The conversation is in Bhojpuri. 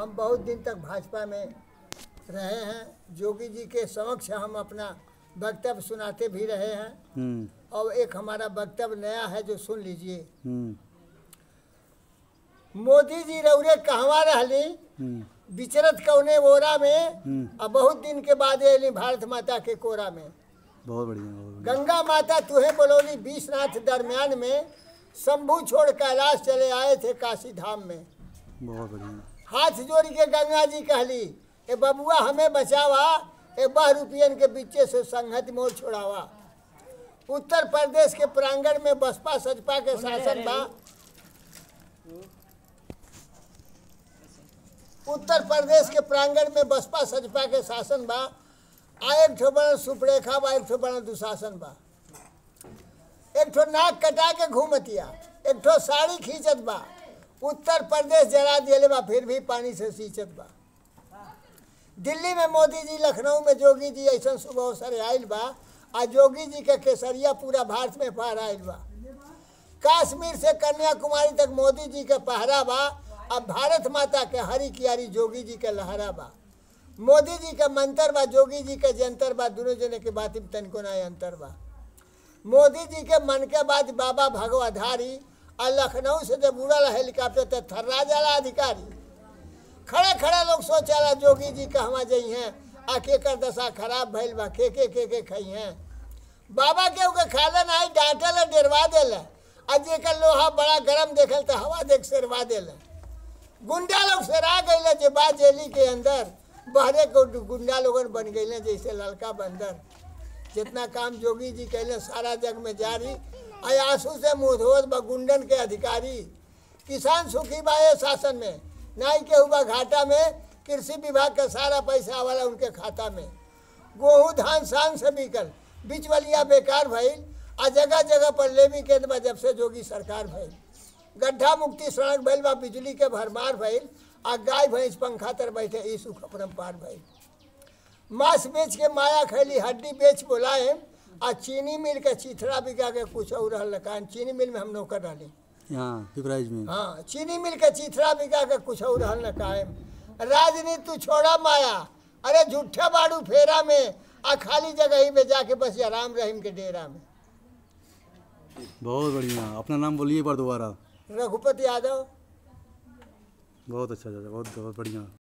हम बहुत दिन तक भाजपा में रहे हैं जोगी जी के समक्ष हम अपना वक्तव्य सुनाते भी रहे हैं हम्म और एक हमारा वक्तव्य नया है जो सुन लीजिए हम्म मोदी जी रौरे कहवा रहली हम्म विचरत कौने ओरा में हम्म। और बहुत दिन के बाद अली भारत माता के कोरा में बहुत बढ़िया बहुत बढ़िया गंगा माता तुहे बोलोली बीसनाथ दरमियान में शंभू छोड़ कैलाश चले आए थे काशी धाम में बहुत बढ़िया हाथ जोड़ के गंगा जी कहली ए बबुआ हमें बचावा ए बह रुपयन के बीचे से संगत मोड़ छोड़ावा उत्तर प्रदेश के प्रांगण में बसपा सजपा के शासन बा उत्तर प्रदेश के प्रांगण में बसपा सजपा के शासन बा आ एक ठो बड़ा सुपरेखा बा एक ठो बड़ा दुशासन बा एक ठो नाक कटा के घूमतिया एक ठो साड़ी खींचत बा उत्तर प्रदेश जरा दिले बा फिर भी पानी से सींचत बा दिल्ली में मोदी जी लखनऊ में जोगी जी ऐसा सुबह अवसर आयल बा आ जोगी जी के केसरिया पूरा भारत में पार आयल बा कश्मीर से कन्याकुमारी तक मोदी जी के पहरा बा अब भारत माता के हरी कियारी जोगी जी के लहरा बा मोदी जी के मंत्र बा जोगी जी के जंतर बा दोनों जने के बात में तनिको ना अंतर बा मोदी जी के मन के बाद बाबा भगवाधारी और लखनऊ से जब उड़ल हेलीकॉप्टर तो थर्रा जाला अधिकारी खड़े खड़े लोग सोचाला जोगी जी कहवा जई हैं आ के कर दशा खराब भइल बा के के के के खई हैं बाबा के ओके खालन आई डांटल डेरवा देल आ जेकर लोहा बड़ा गरम देखल तो हवा देख सेरवा देल गुंडा लोग सेरा गइल जे बा जेली के अंदर बहरे को गुंडा लोगन बन गइल जैसे लड़का बंदर जितना काम जोगी जी कैले सारा जग में जारी आई आंसू से मुंह धोत बा गुंडन के अधिकारी किसान सुखी बा ये शासन में नाई के हुआ घाटा में कृषि विभाग का सारा पैसा वाला उनके खाता में गेहूँ धान शान से बिकल बिचवलिया बेकार भइल आ जगह जगह पर लेवी के बा जब से जोगी सरकार भइल गड्ढा मुक्ति सड़क भइल बा बिजली के भरमार भइल आ गाय भैंस पंखा तर बैठे ई सुख अपरम्पार भइल मांस बेच के माया खैली हड्डी बेच बोलाए आ चीनी मिल के चिथड़ा बिका के कुछ और रहल कान चीनी मिल में हम नौकर रहली यहाँ पिपराइज में हाँ चीनी मिल के चिथड़ा बिका के कुछ और रहल न कायम राजनीति तू छोड़ा माया अरे झूठा बाड़ू फेरा में आ खाली जगह ही में जाके बस राम रहीम के डेरा में बहुत बढ़िया अपना नाम बोलिए एक बार दोबारा रघुपति यादव बहुत अच्छा चाचा बहुत बहुत बढ़िया